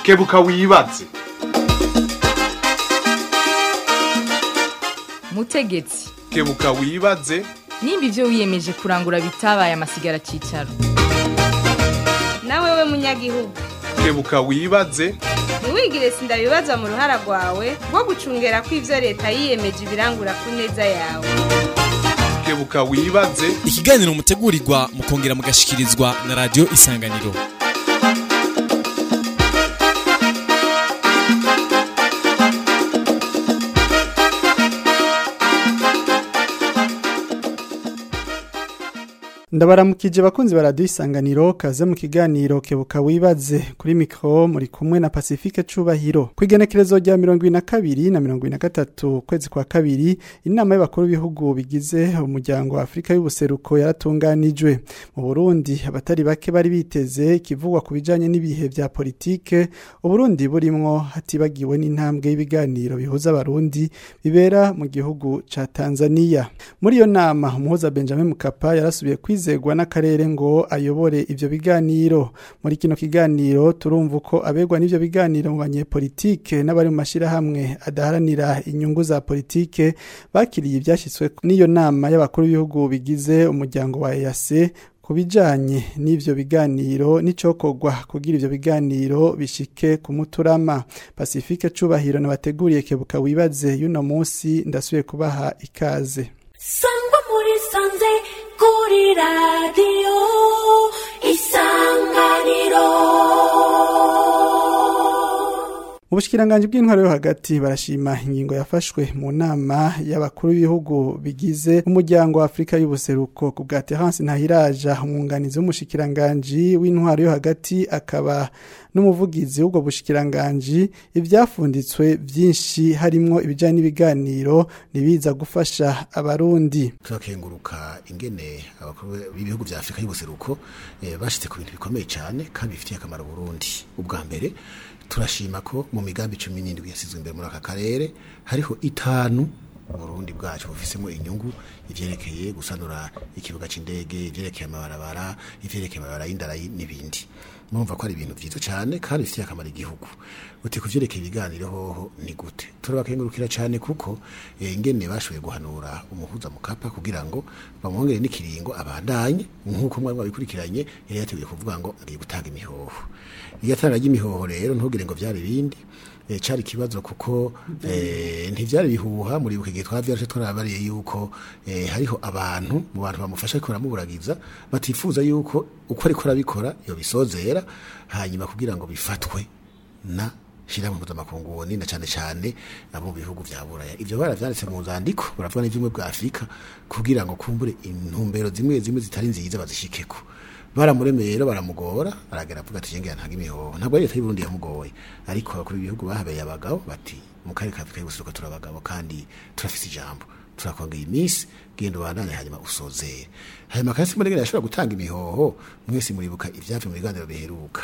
kebuka wibaze mutegetsi kebuka wibaze nimba ibyo wiyemeje kurangura bitabaye amasigara cyicaro nawe we munyagihugu kebuka wibaze ntiwigire sindabibazwa mu ruhara rwawe rwo gucungera ko ibyo leta yiyemeje ibirangura ku neza yawe kebuka wibaze ikiganiro mutegurirwa mukongera mugashikirizwa na radiyo isanganiro ndabaramukije bakunzi ba radiyo isanganiro kaze mu kiganiro kebuka wibaze kuri mikoro muri kumwe na pacifique cubahiro ku igenekerezo rya mirongo ibiri na kabiri na mirongo ibiri na gatatu ukwezi kwa kabiri inama y'abakuru b'ibihugu bigize umuryango wa afurika y'ubuseruko yaratunganijwe mu burundi abatari bake bari biteze ikivugwa ku bijanye n'ibihe vya politike uburundi burimwo hatibagiwe n'intambwe y'ibiganiro bihuza abarundi bibera mu gihugu ca tanzania muri iyo nama umuhuza benjamin mukapa yarasubiye kwiza kwizegwa n'akarere ngo ayobore ivyo biganiro muri kino kiganiro turumva uko abegwa n'ivyo biganiro mu banyepolitike n'abari mu mashirahamwe adaharanira inyungu za politike bakiriye ivyashyitswe n'iyo nama y'abakuru b'ibihugu bigize umuryango wa EAC ku bijanye n'ivyo biganiro n'icokorwa kugira ivyo biganiro bishike ku muturama pacifique cubahiro nabateguriye kebuka wibaze y'uno munsi ndasubiye kubaha ikaze sangwa muri sanze kuri radiyo isanganiro mu bushikiranganje bw'intwaro yo hagati barashima ingingo yafashwe mu nama y'abakuru b'ibihugu bigize umuryango wa Afrika y'ubuseruko ku bwa Terence Ntahiraja umwunganizi w'umushikiranganje w'intwaro yo hagati akaba n'umuvugizi w'ubwo bushikiranganje ivyafunditswe vyinshi harimwo ibijanye n'ibiganiro nibiza gufasha abarundi turakenguruka ingene abakuru b'ibihugu vya Afrika y'ubuseruko eh, bashitse ku bintu bikomeye cyane kandi bifitiye akamaro Burundi ubwa mbere turashima ko mu migambi cumi n'indwi yasizwe imbere muri aka karere hariho itanu Burundi bwacu bufisemo inyungu ivyerekeye gusanura ikibuga c'indege ivyerekeye amabarabara ivyerekeye amabarabara y'indara n'ibindi murumva ko ari ibintu vyiza cyane kandi bifitiye akamaro igihugu uti kuvyerekeye ibiganiro hoho ni gute turabakengurukira cyane kuko eh, ingene bashoboye guhanura umuhuza mukapa kugira ngo bamwongere n'ikiringo abandanye nk'uko mwari wabikurikiranye yari yateguye kuvuga ngo ngiye gutanga imihoho igatanga ry'imihoho rero ntugire ngo vyari bindi e, cari kibazo kuko e, ntivyari bihuha muri buke gihe twavyarashe twarabariye yuko e, hariho abantu mu bantu bamufasha ko baramuburagiza batifuza yuko uko ariko arabikora yo bisozera hanyuma kugira ngo bifatwe na shira mu mpuzamakungu na cyane cyane abo mu bihugu vya buraya ivyo baravyanditse mu nzandiko baravuga n'ivyumwe bwa afurika kugira ngo kumbure intumbero zimwe zimwe zitari nziza bazishikeko baramuremeye rero baramugora aragera avuga ati jengera ntaga imihoho ntabwo ari leta y'u Burundi yamugoye ariko abakuru b'ibihugu bahabeye abagabo bati mu karere ka Afurika y'ubuseruko turabagabo kandi turafise ijambo turakongera iminsi genda ubandanye hanyuma usozere hanyuma kandi simba ngene yashobora gutanga imihoho mwese muribuka ivyavuye mu biganiro biheruka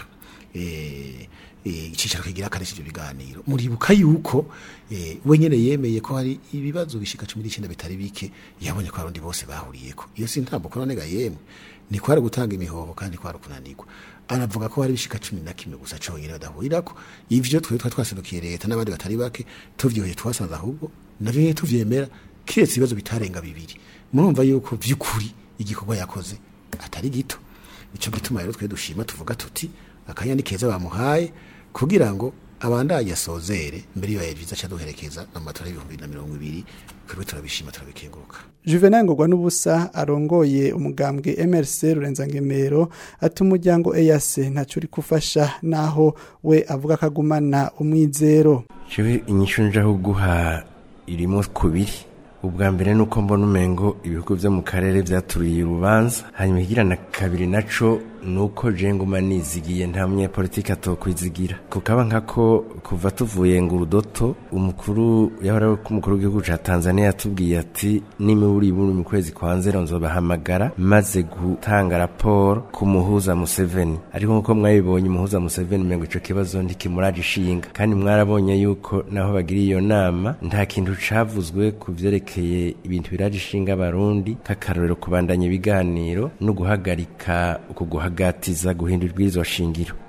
eh icicaro kigira kare ivyo biganiro muribuka yuko eh we nyene yemeye ko hari ibibazo bishika 19 bitari bike yabonye ko abarundi bose bahuriyeko iyo si ntambo ko nonega yemwe ni kwari gutanga imihoho kandi kwari kunanirwa anavuga ko hari bishika cumi na kimwe gusa conyine badahurirako ivyo twe twa twaserukiye leta n'abandi batari bake tuvyoheye twasanze ahubwo navyo nyene tuvyemera kiretse ibibazo bitarenga bibiri murumva yuko vy'ukuri igikorwa yakoze atari gito ico gituma rero twe dushima tuvuga tuti akanya ni keza bamuhaye kugira ngo abandanye asozere mbere yo yaviza cha duherekeza mu matora y'ibihumbi na mirongo ibiri kuri turabishima turabikenguruka Juvenal Ngogwa n'ubusa arongoye umugambwe MRC Rurenza-Ngemero ati umuryango EAC ntaco uri kufasha naho we avuga kagumana umwizero Jewe inyishu njaho guha irimo kubiri ubwa mbere nuko mbona umengo ibihugu vyo mu karere vyaturiye urubanza hanyuma igira na kabiri naco nuko je nguma nizigiye nta munyepolitiki atokwizigira kukaba nkako kuva tuvuye ngo urudoto umukuru yahora ko umukuru w'igihugu ca Tanzania yatubwiye ati nimiburi buri mu kwezi kwa nzero nzobahamagara maze gutanga raporo ku muhuza Museveni ariko nkuko mwabibonye umuhuza Museveni mengo ico kibazo ntikimuraje ishinga kandi mwarabonye yuko naho bagiriye iyo nama nta kintu cavuzwe ku vyerekeye ibintu biraje ishinga abarundi k'akarorero kubandanya ibiganiro no guhagarika uku guhagatiza guhindura ibwirizwa shingiro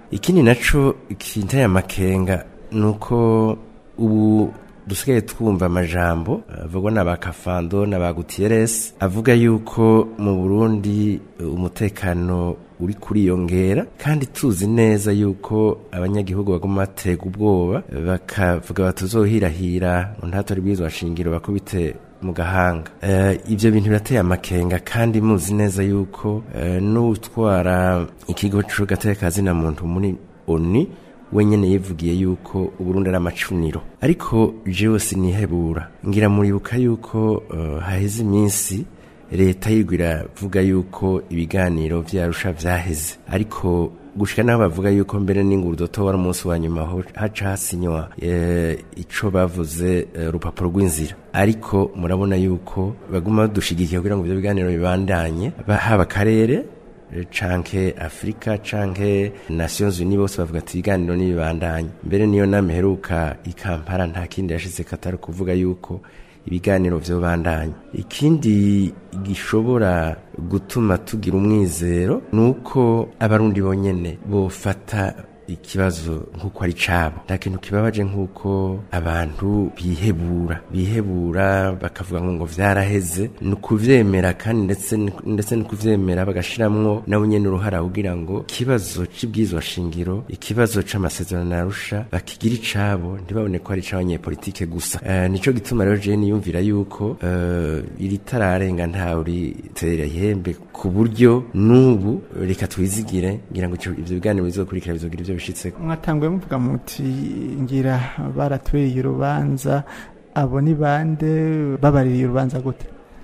ikindi naco kinteye amakenga nuko ubu dusigaye twumva amajambo avugwa na ba Kafando na ba Gutierrez avuga yuko mu Burundi uh, umutekano uri kuriyongera kandi tuzi neza yuko abanyagihugu baguma batega ubwoba bakavuga batuzohirahira ngo ntatore bwizwa shingiro bakubite mu gahanga Eh, ivyo bintu birateye amakenga kandi muzi neza yuko eh, n'utwara ikigo c'ugatekazi na muntu muri oni wenyene yivugiye yuko uburundi ari amacuniro ariko jewe sinihebura ngira muribuka yuko uh, haheze iminsi leta yirwa iravuga yuko ibiganiro vyarusha vyaheze ariko gushika naho bavuga yuko mbere n'ingurudoto wari umunsi wa nyuma ho haca hasinywa eh, ico bavuze eh, urupapuro rw'inzira ariko murabona yuko baguma badushigikiye kugira ngo ivyo biganiro bibandanye ba- haba akarere canke Afrika canke Nations Unies bose bavuga ati ibiganiro n'ibibandanye mbere niyo nama iheruka i Kampala nta kindi yashize katari kuvuga yuko ibiganiro vyobandanya ikindi gishobora gutuma tugira umwizero nuko abarundi bonyene bofata ikibazo nk'uko ari cabo nta kintu kibabaje nk'uko abantu bihebura bihebura bakavuga ngo ngo vyaraheze ni ukuvyemera kandi ndetse ni- ndetse ni kuvyemera bagashiramwo nabo nyene uruhara kugira ngo ikibazo c'ibwizwa shingiro ikibazo c'amasezerano narusha bakigira icabo ntibabone ko ari ic'abanyepolitike gusa Eh, nico gituma rero jewe niyumvira yuko eh, iri tararenga ntawe uritera ihembe ku buryo n'ubu reka twizigire ngira ngo ico- ivyo biganiro bizokurikira bizogira ivyo bishitseko mwatanguye muvuga muti ngira baratwereye urubanza abo ni bande babaririye urubanza gute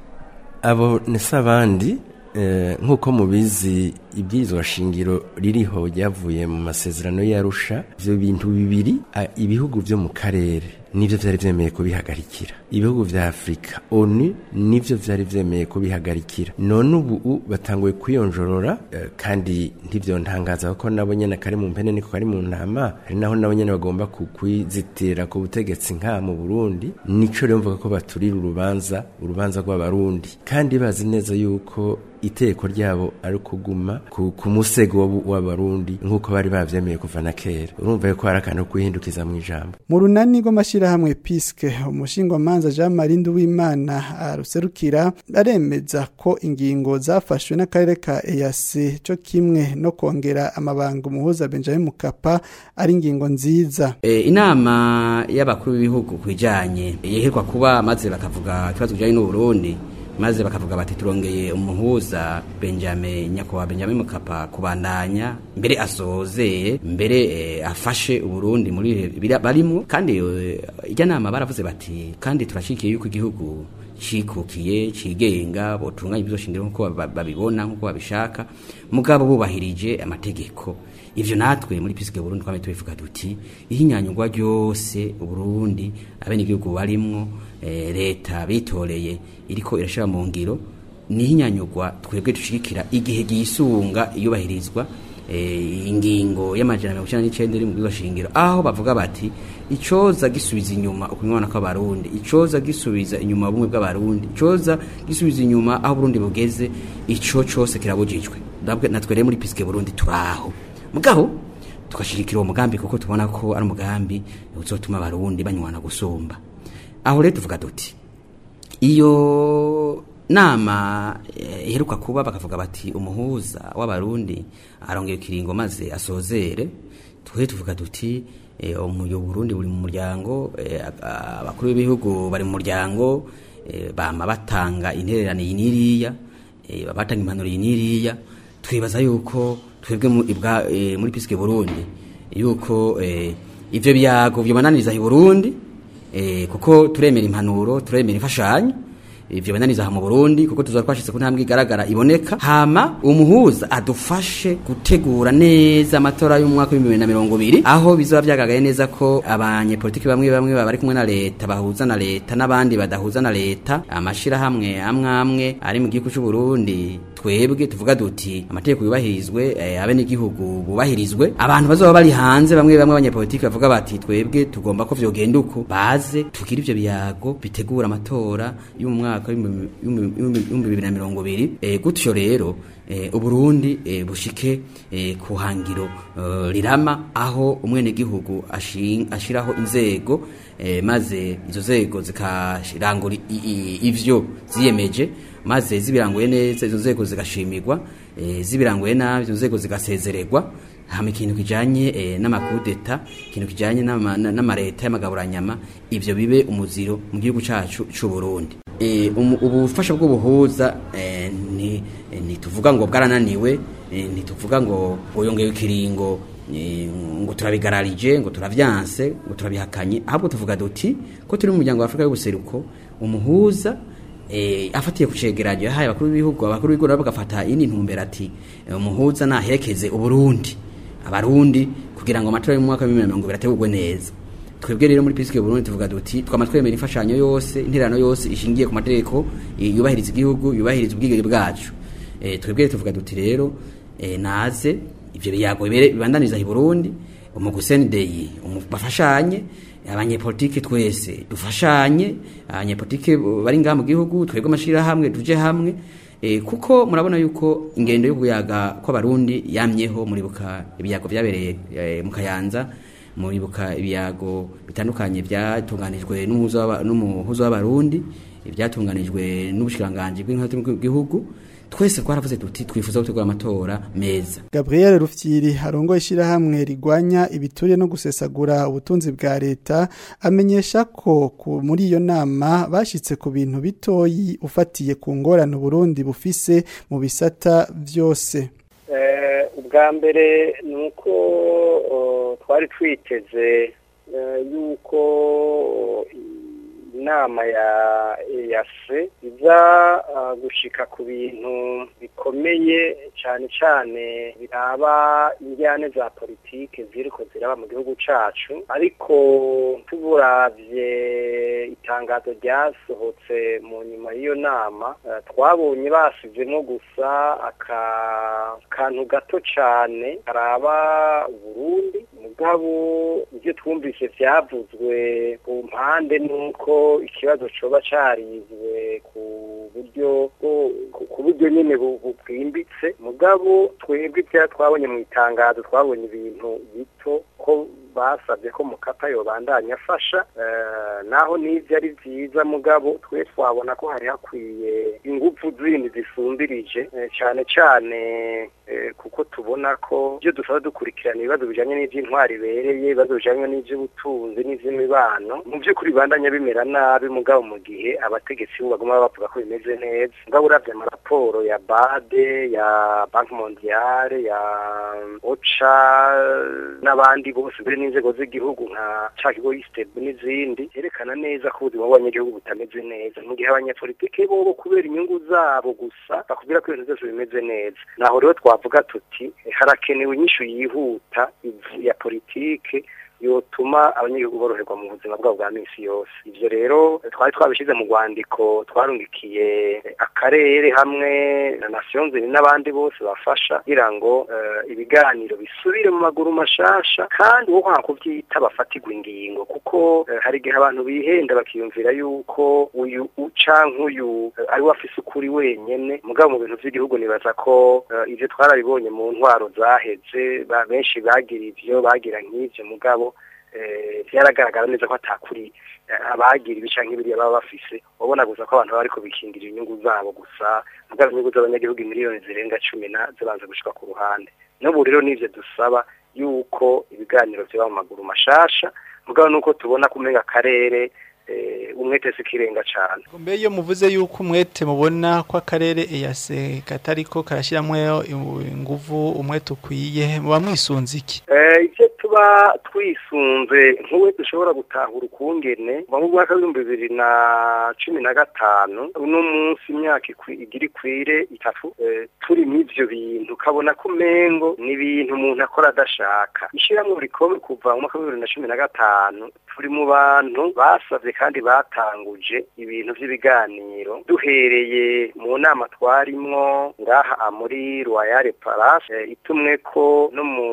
abo nese abandi eh, nk'uko mubizi ibwirizwa shingiro ririho ryavuye mu masezerano y'arusha ivyo bintu bibiri a- ibihugu vyo mu karere nivyo vyari vyemeye kubihagarikira ibihugu vya afurika onu nivyo vyari vyemeye kubihagarikira none ubu u- batanguye kwiyonjorora eh, kandi ntivyo ntangaza kuko nabo nyene kari mu mpene niko kari mu ntama hari naho nabo nyene bagomba kukwizitirira ku butegetsi nka mu burundi nico rero mvuga ko baturira urubanza urubanza rw'abarundi kandi bazi neza yuko iteko ryabo ari kuguma ku, ku musego w'abu- w'abarundi nk'uko bari bavyemeye kuva na kera urumva yuko hari akantu ko kwihindukiza mu ijambo mu runani rw'amashyirahamwe piske umushingwamanza jean marie nduwimana aruserukira aremeza ko ingingo zafashwe n'akarere ka eyasi cyo kimwe no kongera amabanga umuhuza benjamin mukapa ari ingingo nziza E, inama y'abakuru b'ibihugu ku bijyanye yeherwa kuba maze bakavuga ikibazo kijyanye n'uburundi maze bakavuga bati turongeye umuhuza benjamin nyakubahwa benjamin mukapa kubandanya mbere asozeye mbere e, afashe uburundi muri ibihe bira- barimwo kandi e, ijya nama baravuze bati kandi turashikiye yuko igihugu cikukiye cigenga botunganya ibyo shingiro nk'uko ba- babibona nk'uko babishaka mugabo bubahirije amategeko ivyo natwe muri pisike Burundi twame tubivuga duti ihinyanyurwa ryose Burundi abenegihugu barimwo eh, leta bitoreye iriko irashira mu ngiro nihinyanyurwa twebwe dushigikira igihe gisunga iyubahirizwa eh, ingingo y'amajana mirongo icenda n'icenda iri mu bwiza shingiro aho bavuga bati icoza gisubiza inyuma ukunywana kw'abarundi icoza gisubiza inyuma ubumwe bw'abarundi icoza gisubiza inyuma aho Burundi bugeze ico cose kirabujijwe Ndabwe- natwe rero muri pisike Burundi turaho mugabo tugashirikira uwo mugambi kuko tubona ko ari umugambi uzotuma abarundi banywana gusumba aho rero tuvuga duti iyo nama eh, iheruka kuba bakavuga bati umuhuza w'abarundi arongeye ikiringo maze asozere twe tuvuga duti eh, umuyo Burundi buri mu muryango eh, a- abakuru b'ibihugu bari mu muryango eh, bama batanga intererano iyi n'iriya eh, batanga impanuro iyi n'iriya twibaza yuko twebwe mu- ibwa- eh, muri pisike Burundi yuko eh, ivyo byago vyobananiriza i Burundi eh, kuko turemera impanuro turemera imfashanyo ivyo bananiza mu Burundi kuko tuzora twashitse ku ntambwe igaragara iboneka hama umuhuza adufashe gutegura neza amatora y'umwaka w'ibihumbi bibiri na mirongo ibiri aho bizoba vyagaragaye neza ko abanyepolitiki bamwe bamwe baba bari kumwe na leta bahuza na leta n'abandi badahuza na leta amashirahamwe amwe amwe ari mu gihugu c'u Burundi twebwe tuvuga duti amategeko yubahirizwe eh, abe n'igihugu bubahirizwe abantu bazoba bari hanze bamwe bamwe abanyepolitiki bavuga bati twebwe tugomba ko vyogenda uko baze tukira ivyo biyago bitegura amatora yo mu mwaka w'ibihumbi bibiri na mirongo ibiri eh, gutyo rero eh, uburundi eh, bushike eh, ku hangiro eh, rirama aho umwenegihugu ashin- ashiraho inzego eh, maze izo nzego zikashirangura i- i- ivyo ziyemeje maze zibiranguye neza izo nzego zigashimirwa eh, zibiranguye nabi izo nzego zigasezererwa hama ikintu kijanye eh, n'amakudeta ikintu kijanye n'ama- na- n'amareta y'amagaburanyama ivyo bibe umuziro mu gihugu cacu c'u Burundi Eh, umu- ubufasha bw'ubuhuza eh, ni eh, ntituvuga ngo bwarananiwe eh, ntituvuga ngo ngo yongewe ikiringo eh, ngo turabigararije ngo turavyanse ngo turabihakanye ahubwo tuvuga duti ko turi mu muryango wa Afrika y'ubuseruko umuhuza eh, afatiye ku cegeranyo yahaye abakuru b'ibihugu abakuru b'ibihugu nabo bagafata iyindi ntumbero ati eh, umuhuza naherekeze uburundi abarundi kugira ngo amatora y'umwaka wa bibiri na mirongo ibiri ategurwe neza twebwe rero muri pisike Burundi tuvuga duti twama twemera imfashanyo yose interano yose ishingiye ku mategeko eh, yubahiriza igihugu yubahiriza ubwigenge bwacu eh, twebwe tuvuga duti rero eh, naze ivyo biyago bibere bibandaniriza i Burundi umuguseni deyi bafashanye abanyepolitike twese dufashanye abanyepolitike bari ngaha mu gihugu twebwe amashirahamwe tuje hamwe E, kuko murabona yuko ingendo yo kuyaga kw'abarundi yamyeho muribuka ibiyago vyabereye e, mu Kayanza muribuka ibiyago bitandukanye byatunganijwe n'umuhuzo w'aba- n'umuhuzo w'abarundi ibyatunganijwe n'ubushikanganje bw'inkuru bw'igihugu twese twaravuze tuti twifuza gutegura amatora meza Gabriel Rufyiri arongoye ishyirahamwe rigwanya ibiturire no gusesagura ubutunzi bwa leta amenyesha ko ku- muri iyo nama bashitse ku bintu bitoyi ufatiye ku ngorane Burundi bufise mu bisata vyose Eh, ubwa mbere ni uko oh, twari twiteze eh, yuko oh, inama ya EAC iza ah, gushika ku bintu bikomeye cyane cyane biraba injyane za politike ziriko ziraba mu gihugu cacu ariko tuburavye itangazo ryasohotse mu nyuma y'iyo nama eh, twabonye basizemo gusa aka kantu gato cyane karaba Burundi mugabo ibyo twumvise byavuzwe ku mpande nuko ikibazo coba carizwe ku buryo bwo- ku- ku buryo nyene bu- bu- bwimbitse mugabo twebwe ibya twabonye mu itangazo twabonye ibintu bito ko basabye ko mukapa yobandanya afasha eh, naho n'ivyo ari vyiza mugabo twe twabona ko hari hakwiye ingufu zindi zisumbirije eh, cane cane eh, kuko tubona ko ibyo dusaba dukurikirana ibibazo bijanye n'ivy'intwari ibereye ibibazo bijanye n'ivy'ubutunzi n'ivy'imibano mu vy'ukuri bibandanya bimera nabi mugabo mu gihe abategetsi bo baguma bavuga ko bimeze neza mugabo uravye amaraporo ya bade ya banki mondiale ya oca n'abandi bose mbere n'inzego z'igihugu nka ca kigo istebu n'izindi herekana neza ko ubuzima bw'abanyagihugu butameze neza mu gihe abanyapolitike bobo kubera inyungu zabo gusa bakubwira ko ibintu byose bimeze neza naho rero twavuga tuti harakenewe inyishu yihuta ivu ya politike yotuma abanyagihugu boroherwa mu buzima bwabo bwa minsi yose ivyo rero twari twabishize mu rwandiko twarungikiye akarere hamwe na nation zini n'abandi bose bafasha kugira ngo eh, ibiganiro bisubire mu maguru mashasha kandi uwo kwanga kuvyita bafatirwa ingingo kuko eh, hari igihe abantu bihenda bakiyumvira yuko uyu uca nk'uyu eh, ari we afise ukuri wenyene mugabo mu bintu vy'igihugu nibaza ko eh, ivyo twarabibonye mu ntwaro zaheze ba- benshi bagira ivyo bagira nk'ivyo mugabo eh, vyaragaragara neza ko atakuri eh, abagira ibica nk'ibiriya baba bafise wabona gusa ko abantu baba bariko bikingira inyungu zabo gusa mugabo inyungu z'abanyagihugu miliyoni zirenga cumi na zibanza gushika ku ruhande n'ubu rero nivyo dusaba yuko ibiganiro vyoba mu maguru mashasha mugabo nuko tubona kumenga akarere eh, umwete sikirenga cane Mbe iyo muvuze yuko umwete mubona ko akarere EAC katariko karashiramwe inguvu umwete ukwiye muba mwisunze iki Eh, ivyo tuba kuba twisunze nk'uwe dushobora gutahura ukungene mu mwaka w'ibihumbi bibiri na cumi na gatanu uno munsi imyaka ikwi- igira ikwire itatu eh, turi mw'ivyo bintu ukabona ko umengo ni ibintu umuntu akora adashaka ishyirahamwe rikome kuva mu mwaka w'ibihumbi bibiri na cumi na gatanu turi mu bantu basavye kandi batanguje ibintu vy'ibiganiro duhereye mu nama twarimwo ngaha muri Royal Palace eh, itumwe ko no mu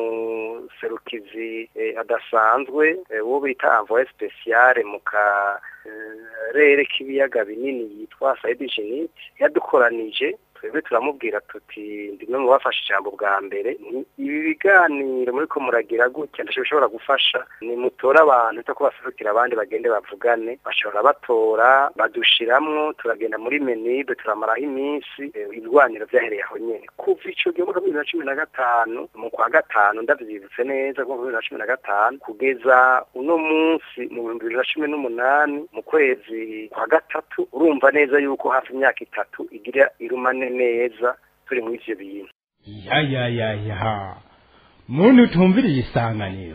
serukizi eh, adasanzwe eh, wo bita envoyé spécial mu ka eh, rere k'ibiyaga binini yitwa Said Jenit yadukoranije twebwe turamubwira tuti ndimwe mu bafashe ijambo bwa mbere nti ibi biganiro muri ko muragira gutya ndashobora gufasha ni mutora abantu cyo kubaserukira abandi bagende bavugane bashobora batora badushiramwo turagenda muri menibe turamaraho iminsi eh, ibirwaniro vyahereye aho nyene kuva ico gihe mu bibiri na cumi na gatanu mu kwa gatanu ndavyibutse neza ko mu bibiri na cumi na gatanu kugeza uno munsi mu bihumbi bibiri na cumi n'umunani mu kwezi kwa gatatu urumva neza yuko hafi imyaka itatu igira irumane neza turi muri ivyo bintu ya ya ya ya muntu utumviriye isanganiro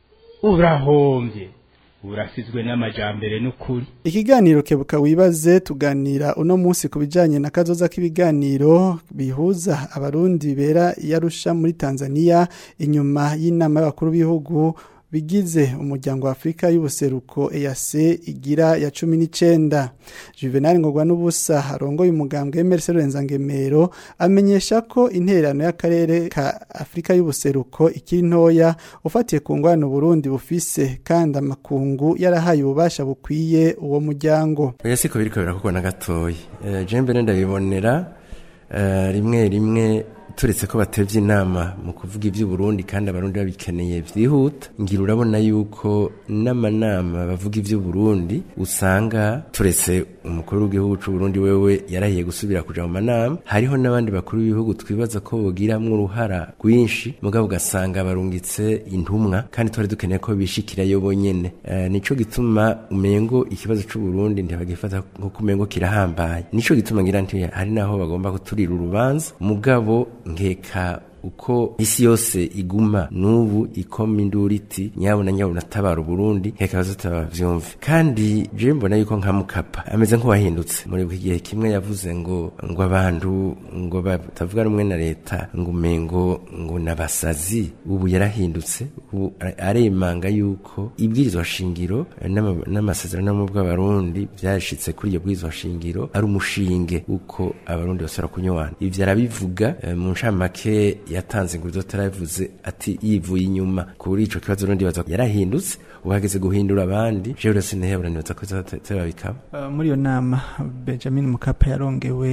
urahombye urasizwe n'amajambere n'ukuri Ikiganiro kebuka wibaze tuganira uno munsi ku bijanye na kazoza k'ibiganiro bihuza abarundi bera yarusha muri Tanzania inyuma y'inama y'abakuru b'ibihugu bigize umuryango wa Afrika y'ubuseruko EAC igira ya 19 Juvenal Ngogwa n'ubusa harongoye umugambwe Emerson Renzangemero amenyesha ko intererano y'akarere ka Afrika y'ubuseruko ikiri ntoya ufatiye ku ngwano Burundi bufise kandi amakungu yarahaye ububasha bukwiye uwo muryango oya siko biriko birakorwa na gatoyi Eh, je mbere ndabibonera eh, rimwe rimwe turetse ko batevye inama mu kuvuga ivy'uburundi kandi abarundi babikeneye vyihuta ngira urabona yuko n'amanama bavuga ivy'uburundi usanga turetse umukuru w'igihugu c'uburundi wewe yarahiye gusubira kuja mu manama hariho n'abandi bakuru b'ibihugu twibaza ko bogiramwo uruhara rwinshi mugabo ugasanga barungitse intumwa kandi twari dukeneye ko bishikirayo bonyene Eh, nico gituma umengo ikibazo c'uburundi ntibagifata nkuko umengo kirahambaye nico gituma ngira nti hari naho bagomba kuturira urubanza mugabo nkeka uko isi yose iguma n'ubu ikoma induru iti nyabuna nyabuna tabara uburundi nkeka bazatabavyumve kandi je mbona yuko nka mukapa ameze nk'uwahindutse muri buri gihe kimwe yavuze ngo ngo abantu ngo batavuga rumwe na leta ngo umengo ngo nabasazi ubu yarahindutse ubu are- aremanga yuko ibwirizwa shingiro eh, n'ama- n'amasezerano mu bw'abarundi byashitse kuri iyo bwirizwa shingiro ari umushinge uko abarundi basora kunywana ivyo arabivuga eh, mu ncamake yatanze ngo tarabivuze ati yivuye inyuma kuri ico kibazo rundi baza yarahindutse uhageze guhindura abandi jewe rero sinehebura nibaza ko bikaba Uh, muri iyo nama Benjamin Mukapa yarongewe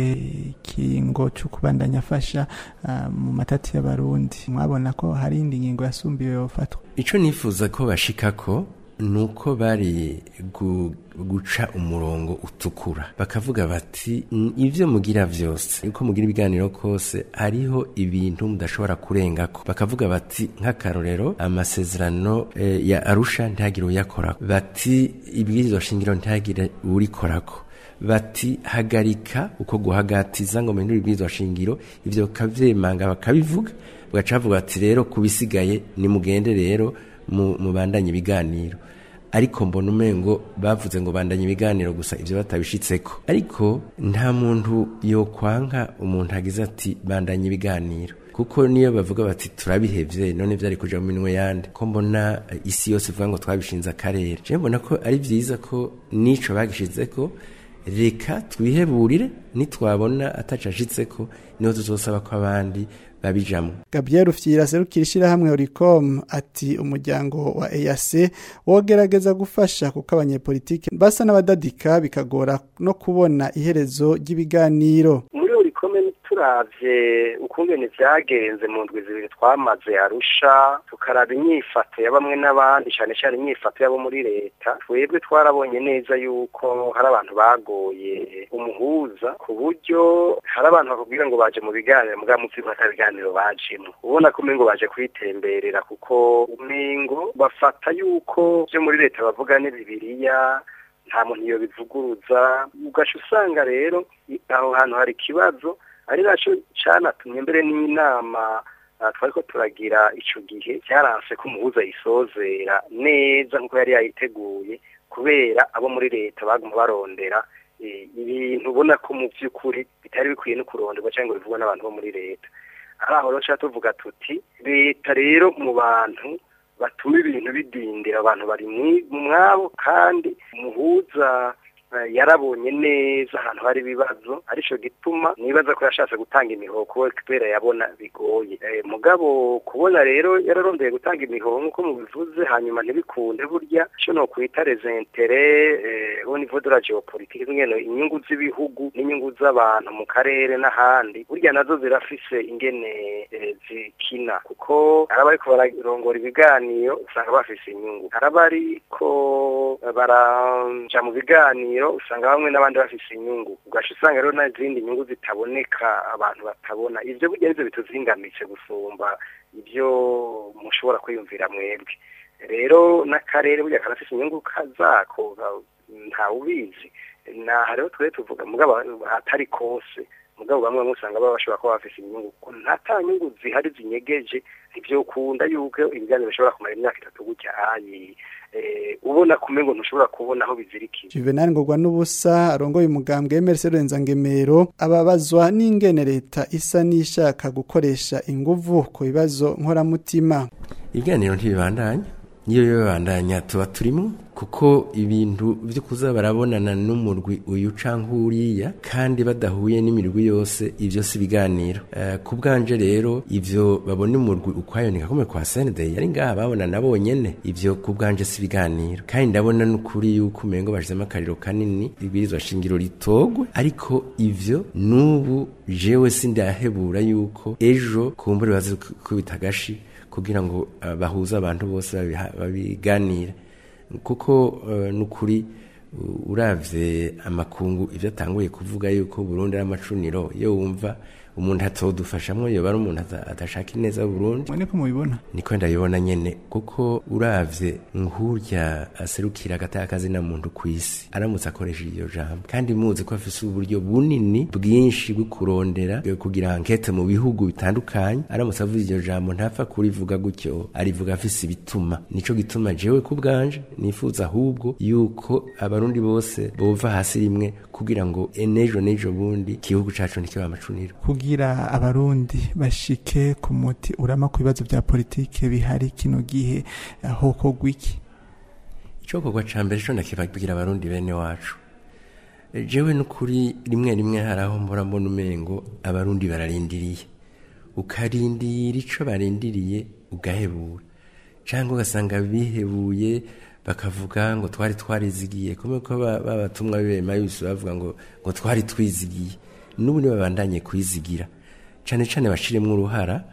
ikingo cyo kubandanya afasha uh, mu matati y'abarundi mwabona ko hari indi ngingo yasumbiwe yofatwa ico nifuza ko bashikako nuko bari gu, guca umurongo utukura bakavuga bati "N- ivyo mugira vyose uko mugira ibiganiro kose hariho ibintu mudashobora kurengako bakavuga bati nk'akarorero amasezerano eh, ya arusha ntihagire uyakorako bati ibwirizwa shingiro ntihagire uwurikorako bati hagarika uko guhagatiza ngo mpindure ibwirizwa shingiro ivyo bakavyemanga bakabivuga bagaca bavuga bati rero kubisigaye nimugende rero mu- mubandanye ibiganiro ariko mbona umengo bavuze ngo bandanye ibiganiro gusa ivyo batabishitseko ariko nta muntu yokwanka umuntu agize ati bandanye ibiganiro kuko niyo bavuga bati turabihevye none vyari kuja mu minwe yande ko mbona eh, isi yose ivuga ngo twabishinze akarere je mbona ko ari vyiza ko nico bagishizeko reka twiheburire nitwabona atacashitseko niho tuzosaba ko abandi babijamwo Gabriel Ufyira serukira ishirahamwe Oricom ati umuryango wa EAC wogerageza gufasha kuko abanyepolitike basa n'abadadika bikagora no kubona iherezo ry'ibiganiro muri urikome turavye ukungene vyagenze mu ndwi zibiri twamaze arusha tukaraba inyifato ya bamwe n'abandi cane cane inyifato yabo muri leta twebwe twarabonye neza yuko hari abantu bagoye umuhuza ku buryo hari abantu bakubwira ngo baje mu biganiro mugabo muzi ko ata biganiro bajemo ubona ko umengo baje kwitemberera kuko umengo bafata yuko vyo muri leta bavuga ni bibiliya nta muntu iyo bivuguruza ugaca usanga rero i- aho hantu hari ikibazo ari naco canatumye mbere n'inama ah, twariko turagira ico gihe cyaranse ko umuhuza yisozera neza nk'uko yari yayiteguye kubera abo muri leta baguma barondera eh, ibintu ubona ko mu by'ukuri bitari bikwiye no kuronderwa cyangwa ngo bivugwa n'abantu bo muri leta ari aho rero tuba tuvuga tuti leta rero mu bantu batuma ibintu bidindira abantu bari mwi- mu mwabo kandi umuhuza eh, yarabonye neza ahantu hari ibibazo arico gituma nibaza ko yashatse gutanga imihoho kubera yabona bigoye Eh, mugabo kubona rero yararondeye gutanga imihoho nk'uko mubivuze hanyuma ntibikunde burya ico no kwita les intérêts eh, au niveau de la géopolitique ngene inyungu z'ibihugu n'inyungu z'abantu mu karere n'ahandi burya nazo zirafise ingene eh, zikina kuko araba ariko bararongora ibiganiro usanga bafise inyungu araba ariko baraja mu biganiro usanga bamwe n'abandi bafise inyungu ugaca usanga rero n'izindi nyungu zitaboneka abantu batabona ivyo burya nivyo bituzingamitse gusumba ibyo mushobora kwiyumvira mwebwe rero n'akarere burya karafise inyungu kazako ntawubizi naha rero twe tuvuga mugabo atari kose mugabo bamwe bamwe usanga baba bashobora kuba bafise inyungu kuko nta nyungu zihari zinyegeje ntivyokunda yuko ibiganiro bishobora kumara imyaka itatu gutya ayi eh, ubona kumwe ngo ntushobora kubona aho bizirikiye Juvenal Ngorwa n'ubusa arongoye umugambwe Emerse Ngemero ababazwa n'ingene leta isa n'ishaka gukoresha inguvu ku bibazo nkoramutima ibiganiro ntibibandanya niyo bibandanya tuba turimo kuko ibintu byo kuza barabonana n'umurwi uyu canke uriya kandi badahuye n'imirwi yose ivyo si biganiro uh, ku bwanje rero ivyo babona umurwi ukwayo ni kakome kwa Sunday yari ngaha babonana bonyene ivyo ku bwanje si biganiro kandi ndabona n'ukuri yuko umengo bashizemo akariro kanini ibwirizwa shingiro ritogwe ariko ivyo n'ubu jewe sindahebura yuko ejo kumbure bazi kubita gashi kugira ngo uh, bahuze abantu bose babiganire kuko uh, nukuri uh, uravye amakungu ivyo atanguye kuvuga yuko Burundi ari amacuniro iyo wumva umuntu atodufashamwo yoba ari umuntu atashaka ineza Burundi niko mubibona niko ndabibona nyene kuko uravye nk'urya aserukira agatakazi na muntu kwisi aramutse akoresha iryo jambo kandi muzi ko afise uburyo bunini bwinshi bwo kurondera kugira ankete mu bihugu bitandukanye aramutse avuze iryo jambo ntapfa kurivuga gutyo arivuga afise ibituma nico gituma jewe ku bwanje nifuza ahubwo yuko abarundi bose bova hasi rimwe kugira ngo enejo nejo bundi igihugu cacu ntikiba amacuniro kugira abarundi bashike ku muti urama ku bibazo bya politike bihari kino gihe aho kogwa iki icokorwa ca mbere co ndakibabwira abarundi bene wacu jewe n'ukuri rimwe rimwe hari aho mbora mbona umengo abarundi bararindiriye ukarindira ico barindiriye ugahebura cyangwa ugasanga bihebuye bakavuga ngo twari twarizigiye kumwe ko babatumwa bibema yose bavuga ngo ngo twari twizigiye n'ubu babandanye kwizigira cyane cyane bashiremo uruhara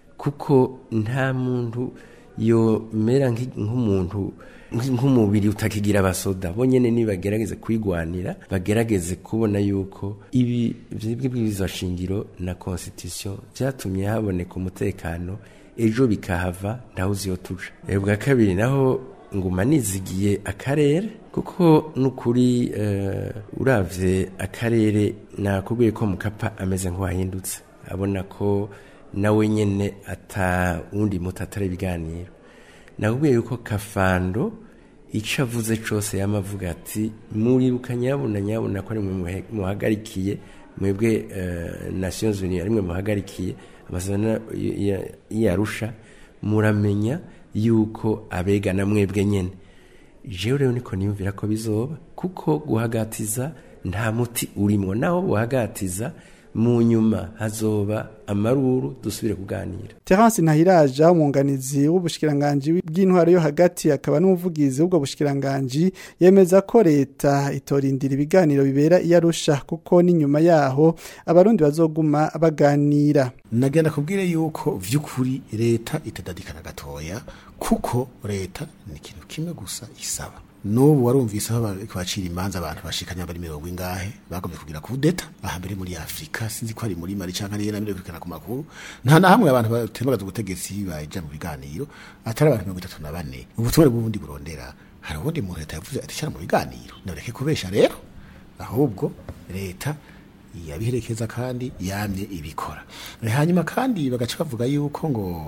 kuko nta muntu yomera nk'umuntu nk'umubiri utakigira abasoda bonyene nibagerageze kwigwanira bagerageze kubona yuko ibi by'ibwirizwa shingiro na constitution byatumye haboneka umutekano ejo bikahava ndaho uziyo tuja bwa kabiri naho nguma nizigiye akarere kuko nukuri uh, uravye akarere nakubwiye ko mukapa ameze nk'uwahindutse abona ko nawe nyene ata wundi muti atari ibiganiro nakubwiye yuko kafando ico avuze cose yamavuga ati muribuka nyabuna nyabuna ko ari mwe muhagarikiye mwebwe uh, Nations Unies ari mwe muhagarikiye amasezerano yarusha muramenya yuko abegana mwebwe nyene jewe rero niko niyumvira ko bizoba kuko guhagatiza nta muti urimo naho buhagatiza mu nyuma hazoba amaruru dusubire kuganira Terence Ntahiraja umwunganizi w'ubushikiranganje bw'intwaro yo hagati akaba n'umuvugizi w'ubwo bushikiranganje yemeza ko leta itorindira ibiganiro bibera iyarusha kuko n'inyuma yaho abarundi bazoguma baganira nagenda kubwire yuko vy'ukuri leta itadadikana gatoya kuko leta ni ikintu kimwe gusa isaba n'ubu warumvise aho bacira imanza abantu bashikanya bari mirongo ingahe bagomye kugira kudeta aha mbere muri afurika sinzi ko ari muri mari cyangwa niyo namire kwikana ku makuru nta na hamwe abantu batembagaza ubutegetsi baja mu biganiro atari abantu mirongo itatu na bane ubutore bw'ubundi burondera hari ubundi muntu leta yavuze ati cyane mu biganiro nareke kubesha rero ahubwo leta yabiherekeza kandi yamye ibikora hanyuma kandi bagaca bavuga yuko ngo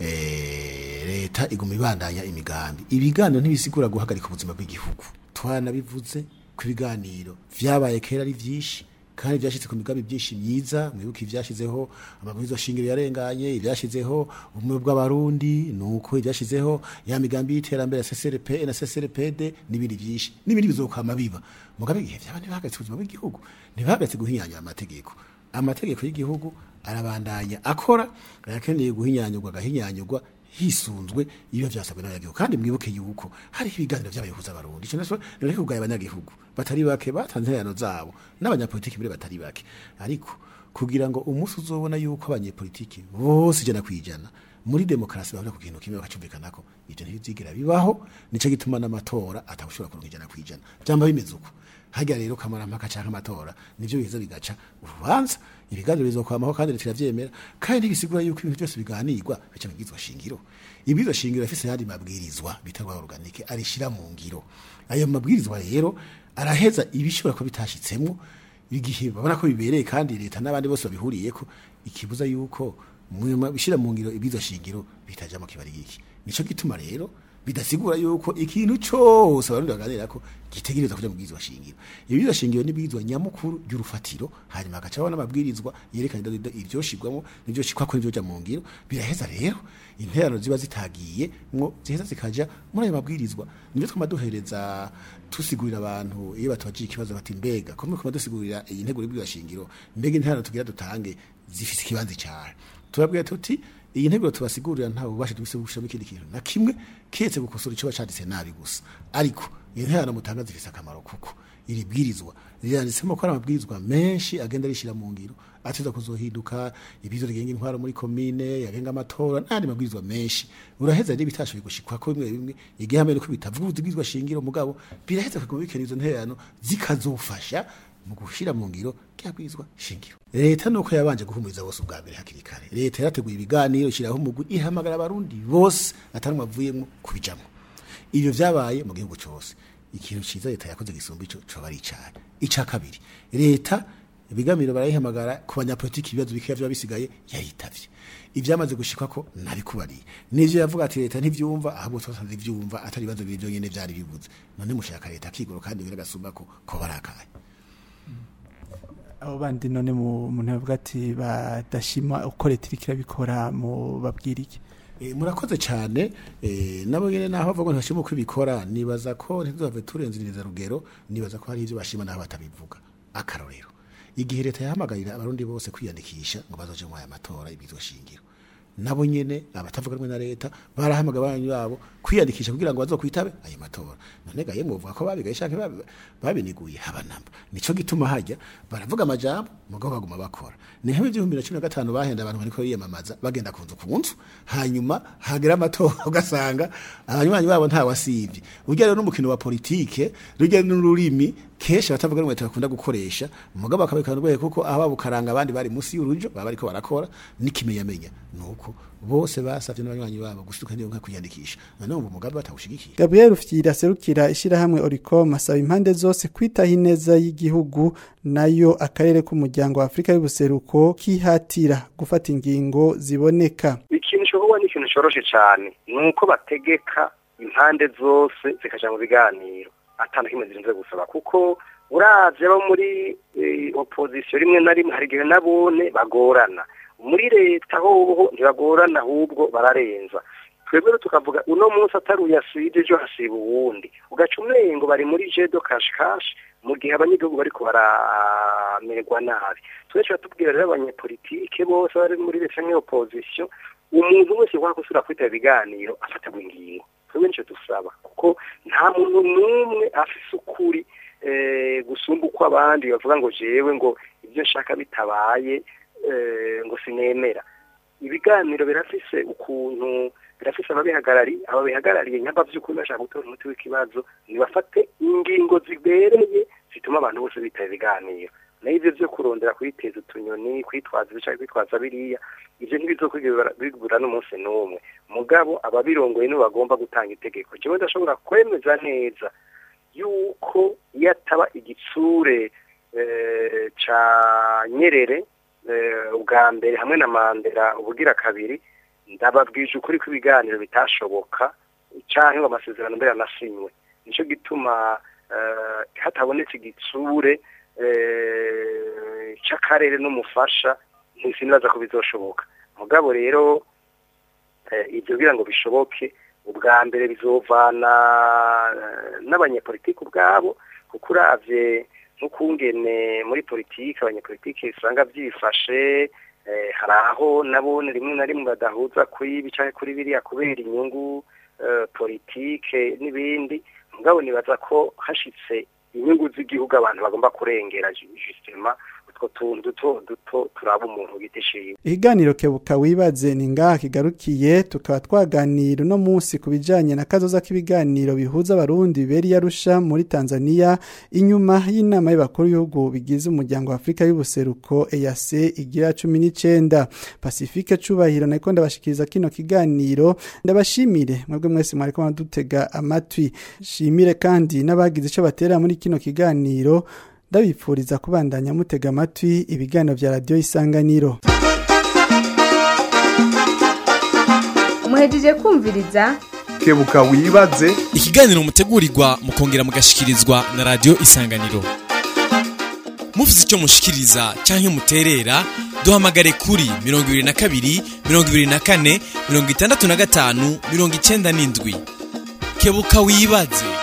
eh, leta iguma ibandanya imigambi ibiganiro ntibisigura guhagarika ubuzima bw'igihugu twanabivuze ku biganiro vyabaye kera ari vyinshi kandi byashyize ku migambi byinshi myiza mwibuke ibyashyizeho amabwiriza shingiro yarenganye ibyashyizeho ubumwe bw'abarundi nuko ibyashyizeho ya migambi y'iterambere ya CCRP na CCRPD n'ibindi byinshi n'ibindi bizokwama biba mugabe igihe byaba ntibahagaritse ubuzima bw'igihugu ntibahagaritse guhinyanya amategeko amategeko y'igihugu arabandanya akora ayakeneye guhinyanyurwa agahinyanyurwa hisunzwe iyo byasabwe n'abanyagihugu kandi mwibuke yuko hariho ibiganiro by'abayobozi abarundi icyo naco ni kugaya abanyagihugu batari bake batanze interano zabo n'abanyapolitiki mbere batari bake ariko kugira ngo umunsi uzobona yuko abanyepolitiki bose ijana ku ijana muri demokarasi bahurira ku kintu kimwe bakacumvikana ko ibyo ntibizigera bibaho nico gituma n'amatora atagushobora kuronka ijana ku ijana byamba bimeze uko hajya rero kamarampaka canke amatora nivyo biza bigaca urubanza ibiganiro bizokwamaho kandi leta iravyemera kandi ntibisigura yuko ibintu byose biganirwa bica mu bwizwa shingiro ibwizwa shingiro yafise yandi mabwirizwa bita rwa organike arishira mu ngiro ayo mabwirizwa rero araheza ibishobora ko bitashitsemwo igihe babona ko bibereye kandi leta n'abandi bose babihuriyeko ikibuza yuko bishira mu ngiro ibwizwa shingiro bitajamo kibari iki nico gituma rero bidasigura yuko ikintu cyose abarundi baganira ko gitegereza kuja mu bwizwa shingiro ibwizwa shingiro ni bwizwa nyamukuru ry'urufatiro hanyuma hagacaho n'amabwirizwa yerekana ivyo shigwamo n'ivyo shikwa ko ivyo mu ngiro biraheza rero interano ziba zitagiye mwo ziheza zikaja muri ayo mabwirizwa nivyo twama duhereza tusigurira abantu iyo batubajiye ikibazo bati mbega ko mukoma dusigurira iyi nteguro y'ibwizwa shingiro mbega interano tugira dutange zifise ikibanza cyane turabwira tuti iyi nteguro tubasigurira nta bubasha dufise gushiramo ikindi kintu na kimwe kiyetse gukosora ico bacanditse nabi gusa ariko iyi nterano mutanga zifise akamaro kuko iri bwirizwa riranditsemo ko ari amabwirizwa menshi agenda arishira mu ngiro atiza kuzohinduka ibizo rigenga intwaro muri komine yagenga amatora n'andi mabwirizwa menshi uraheza rero bitashoboye gushikwa ko bimwe bimwe igihe hamwe ko bitavuga ubwirizwa shingiro mugabo biraheza kuguma bikena izo nterano zikazofasha mu gushira mu ngiro kyabwizwa shingiro leta nuko yabanje guhumuriza bose ubwa mbere hakiri kare leta yarateguye ibiganiro ishiraho umugwi ihamagara abarundi bose atari mavuyemo kubijamwo ivyo vyabaye mu gihugu cose ikintu ciza leta yakoze gisumba ico coba ari icane ica kabiri leta ibiganiro barayihamagara ku banyapolitiki ibibazo bikeya vyaba bisigaye yayitavye ivyamaze gushikwa ko nabikubariye nivyo yavuga ati leta ntivyumva ahubwo twasanze ivyumva atari ibibazo biri vyonyene vyari bibuze none mushaka leta akigoro kandi biragasumba ko ko barakaye abo bandi none mu muntu bavuga ati badashima uko leta iriko irabikora mu babwira iki E, murakoze cyane e, nabo nyene naho bavuga ngo ntashima uko ibikora nibaza ko ntizove turenzereza rugero nibaza ko hari ivyo bashima naho batabivuga akarorero igihe leta yahamagarira abarundi bose kwiyandikisha ngo bazoje mu aya matora ibizwa shingiro nabo nyene abatavuga rumwe na leta barahamagara abanyu babo kwiyandikisha kugira ngo bazokwitabe ayo matora none gaye muvuga ko babigaye canke babi- babiniguye habanamba nico gituma hajya baravuga amajambo mugabo baguma bakora ni hebe ibihumbi na cumi na gatanu bahenda abantu bariko biyamamaza bagenda ku nzu ku nzu hanyuma hagera amatora ugasanga abanywanyi babo nta wasivye urya rero n'umukino wa politike rujya n'ururimi kenshi abatavuga rumwe bakunda gukoresha mugabo bakabikana urwego kuko aho babukaranga abandi bari munsi y'urujo baba bariko barakora n'ikimenyamenya nuko bose basavye n'abanywanyi babo gushituka niyo nka kwiyandikisha none ubu mugabe batawushigikiye Gabriel Ufyira serukira ishirahamwe Oricom asaba impande zose kwitaho ineza y'igihugu nayo akarere k'umuryango wa Afrika y'ubuseruko kihatira gufata ingingo ziboneka ikintu cyohuwa ni ikintu cyoroshe cyane ni uko bategeka impande zose zikaja mu biganiro atana kimwe zirinze gusaba kuko uravye abo muri eh, opposition rimwe na rimwe hari igihe nabone bagorana muri leta hoho ntibagorana ahubwo bararenza twebwe rero tukavuga uno munsi atari uyasije ejo hasiba uwundi ugaca umengo bari muri jedo kashi kashi mu gihe abanyagihugu bariko baramererwa nabi twese tubwira rero abanyepolitike bose bari muri leta opposition umuntu wese wakosura kwita ibiganiro afatirwa ingingo twebwe nico dusaba kuko nta muntu n'umwe afise ukuri eh, gusumba uko abandi bavuga ngo jewe ngo ibyo nshaka bitabaye eh, ngo sinemera ibiganiro birafise ukuntu birafise ababihagarari ababihagarariye nyamba vy'ukuri bashaka gutora umuti w'ikibazo nibafate ingingo zibereye zituma abantu bose bitaba ibiganiro nayo ivyo vyo kurondera kwiteza utunyoni kwitwaza ibica kwitwaza biriya ivyo ntibizokwigira bigura n'umunsi n'umwe mugabo ababirongoye nibo bagomba gutanga itegeko jewe ndashobora kwemeza neza yuko iyo ataba igitsure eh, ca nyerere eh, ubwa mbere hamwe na mandela ubugira kabiri ndababwije ukuri ko ibiganiro bitashoboka canke ngo amasezerano mbere yanasinywe nico gituma eh, hatabonetse igitsure eh, c'akarere n'umufasha ntisibaza ko bizoshoboka mugabo rero eh, ibyo kugira ngo bishoboke ubwa mbere bizovana eh, n'abanyepolitiki ubwabo kuko uravye nk'ukungene muri politiki abanyepolitiki usanga byifashe eh, hari aho nabone rimwe na rimwe badahuza kuri ibi canke kuri biriya kubera inyungu eh, politike n'ibindi mugabo nibaza ko hashitse inyungu z'igihugu abantu bagomba kurengera justement utwo tuntu duto duto turaba umuntu giti ciwe Ikiganiro kebuka wibaze ni ngaha kigarukiye tukaba twaganira uno munsi ku bijanye na kazoza k'ibiganiro bihuza abarundi biberi yarusha muri Tanzania inyuma y'inama y'abakuru y'ibihugu bigize umuryango wa Afrika y'ubuseruko EAC igira 19 Pacifique cubahiro nako ndabashikiriza kino kiganiro ndabashimire mwebwe mwese mwariko madutega amatwi shimire kandi n'abagize ico batera muri kino kiganiro ndabipfuriza kubandanya mutega amatwi ibiganiro vya radio isanganiro muhejeje kumviriza kebuka wibaze ikiganiro mutegurirwa mukongera mugashikirizwa na radio isanganiro mufite icyo mushikiriza canke muterera duhamagare kuri 22 24 65 97 kebuka wibaze